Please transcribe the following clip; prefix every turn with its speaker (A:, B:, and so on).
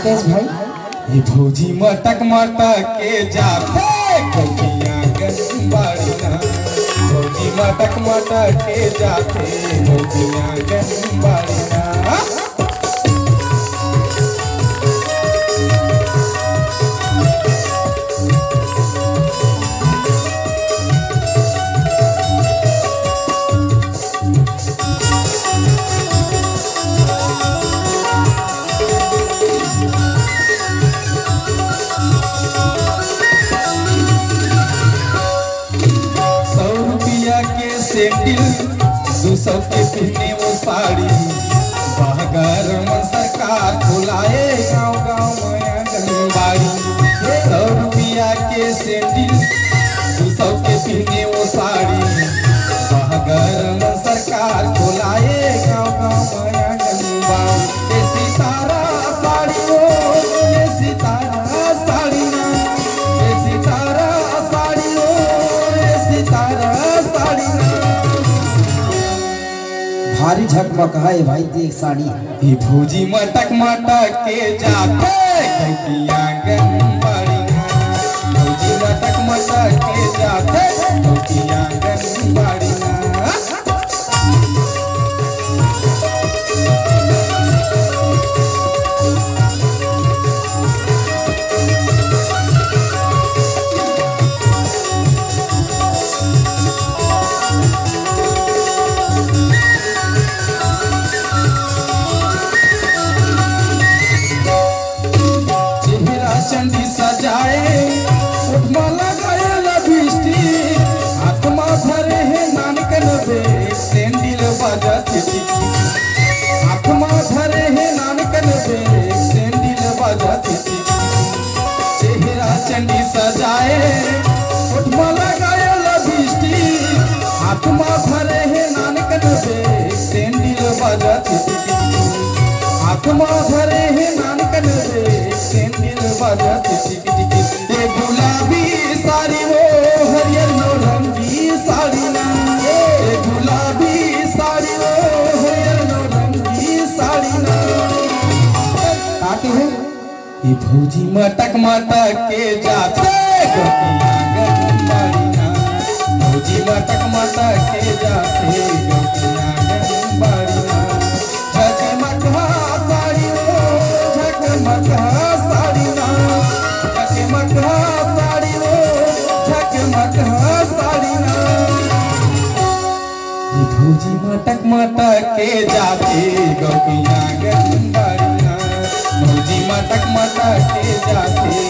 A: राकेश भाई
B: ये भौजी मटक मटक के जाते कहिया गंबाड़ी ना भौजी मटक मटक के जाते कहिया गंबाड़ी ना सौ रुपया के सैंडल दो सौ के पहने वो साड़ी बहगर मन सरकार बुलाए गाँव गाँव में आंगनबाड़ी सौ रुपया के सैंडल दो सौ के पहने वो साड़ी बहगर मन सरकार बुलाए गाँव गाँव में आंगनबाड़ी ये सितारा साड़ी वो ये सितारा साड़ी ना ये सितारा साड़ी वो ये सितारा साड़ी ना
A: भारी झकमक है भाई देख साड़ी
B: ये भौजी मटक मटक के जाते कहिया गंबाड़ी भौजी मटक मटक के जाते कहिया गंबाड़ी चेहरा चंदी सजाए उठमा लगाए लबिस्टिक हाथमा धरे है नानकन बे सेंडिल बजत टिकी हाथमा धरे है नानकन बे सेंडिल बजत टिकी चेहरा चंदी सजाए उठमा लगाए लबिस्टिक हाथमा धरे है नानकन बे सेंडिल बजत टिकी हाथमा धरे है नानकन रे सेंडिल बजत टिक टिक ए गुलाबी साड़ी हो हरियर नौरंगी साड़ी ना ए गुलाबी साड़ी हो हरियर नौरंगी साड़ी ना
A: काटे है
B: ये भौजी मटक मटक के जाते गोपिया गंबाड़ी ना भौजी मटक मटक के जाते गोपिया गंबाड़ी ना झकमका साड़ी हो झकमका साड़ी ना झकमका साड़ी हो झकमका साड़ी ना ये भौजी मटक मटक के जाते गोपिया गंबाड़ी ना भौजी मटक मटक के जाते